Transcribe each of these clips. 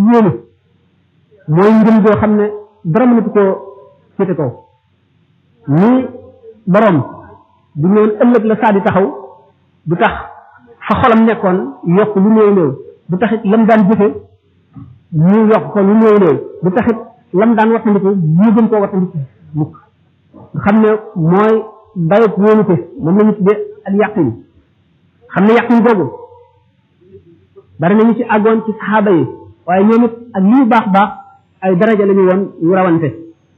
yéene mooy ngëm joo xam ne dara mënatu koo féete kaw ni borom bu ñëwoon ëllëg la saa di taxaw du tax fa xolam nekkoon yokk lu néew néew du taxit lam daan jëfe ñu yokk ko lu néew néew du taxit lam daan wattandiku ñu gën koo wattandiku mukk nga xam ne mooy dayot wóolute moom la ñu tuddee ak yàqin xam ne yàqin googu bari nañu ci àggoon ci saxaaba yi waaye ñoom it ak li ñu baax baax ay daraja la ñu woon yu rawante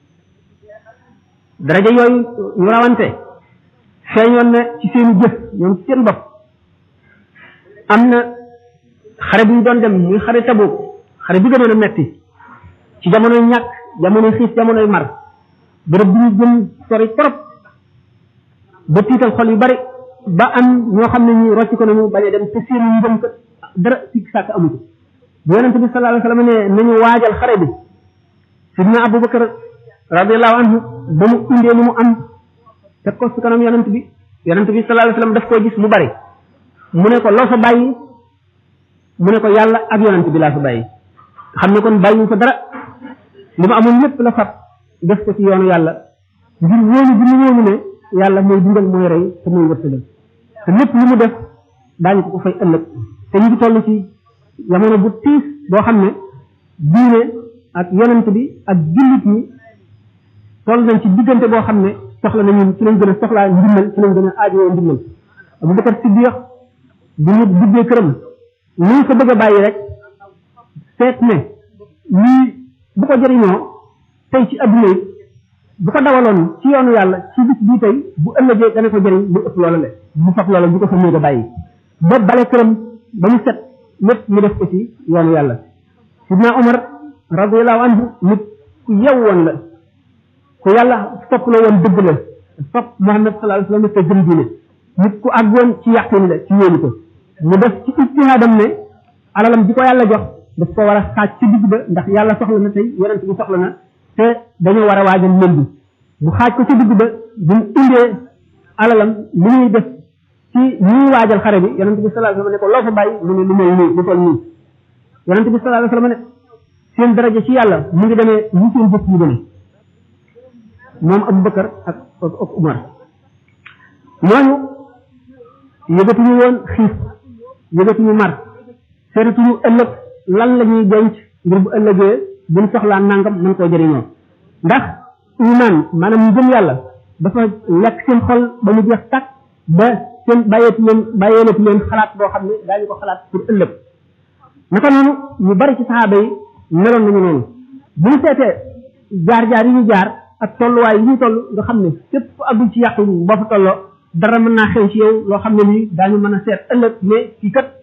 daraja yooyu yu rawante feeñoon na ci seeni jëf ñoom ci seen bopp am na xare bu ñu doon dem muy xare Tabuk xare bi gënoon a metti ci jamonoy ñàkk jamonoy xiif jamonoy mar bërëb bi ñu jëm sori trop ba tiital xol yu bari ba am ñoo xam ne ñi rocc ko nañu bañ a dem te seen ngëm kat dara sikk sàkk amu ci bu yonente bi sallallahu alayhi wasallam ne nañu waajal xare bi sidna abubakar radiallahu anhu ba mu indee lu mu am teg ko su kanam yonent bi yonent bi sallallahu alayhi wasallam daf koo gis mu bari mu ne ko loo fa bàyyi mu ne ko yàlla ak yonent bi laa fa bàyyi xam ne kon bàyyi fa dara li mu amoon lépp la fab def ko ci yoonu yàlla ngir wóolu bi mu wóolu ne yàlla mooy dundal mooy rey te mooy wërsëgal te lépp lu mu def daañu ko ko fay ëllëg te ñu ngi toll ci jamono bu tiis boo xam ne diine ak yonent bi ak jullit ñi toll nañ ci diggante boo xam ne soxla nañu ci lañ gën a soxlaa ndimbal ci lañ gën a aajowoo ndimbal Abu Bakar Siddiq bu ñu duggee këram ñu ko bëgg a bàyyi rek seet ne lii bu ko jëriñoo tey ci adduna yi bu ko dawaloon ci yoonu yàlla ci bis bii tey bu ëllëgee dana ko jëriñ lu ëpp loola le bu fab loola bu ko fa néeg a bàyyi ba bale këram ba mu set lépp mu def ko ci yoonu yàlla sidna Umar radiyallahu anhu nit ku yew woon la ku yàlla sopp la woon dëgg la sopp Muhammad sallallahu alayhi wasallam te gëm diine nit ku àggoon ci yàqin la ci yéeni ko mu def ci ijtihaadam ne alalam bi ko yàlla jox daf ko war a xaaj ci digg ba ndax yàlla soxla na tey yonent bi soxla na te dañoo war a waajal lël bi bu xaaj ko ci digg ba bu mu indee alalam li muy def ci ñuy waajal xare bi yonent bi sallallahu alayhi wasallam ne ko loo fa bàyyi mu ne lu mel nii lu toll nii yonent bi sallallahu alayhi wasallam ne seen daraja ci yàlla mu ngi demee ñu seen jëf yi demee moom Abu Bakar ak ak Umar ñooñu yëgatuñu woon xiif yëgatuñu mar seetatuñu ëllëg lan la ñuy denc ngir bu ëllëgee buñ soxlaa nangam mën koo jëriñoo ndax iman maanaam ñu gëm yàlla dafa lekk seen xol ba mu jeex tàkk ba seen bàyyeeti leen bàyyeelati leen xalaat boo xam ne daañu ko xalaat pour ëllëg naka noonu ñu bari ci saxaaba yi meloon nañu noonu bu ñu seetee jaar-jaar yi ñu jaar ak tolluwaay yi ñu toll nga xam ne képp fu àggul ci yàqu boo fa tolloo dara mën naa xew ci yow loo xam ne nii daañu mën a seet ëllëg mais kii kat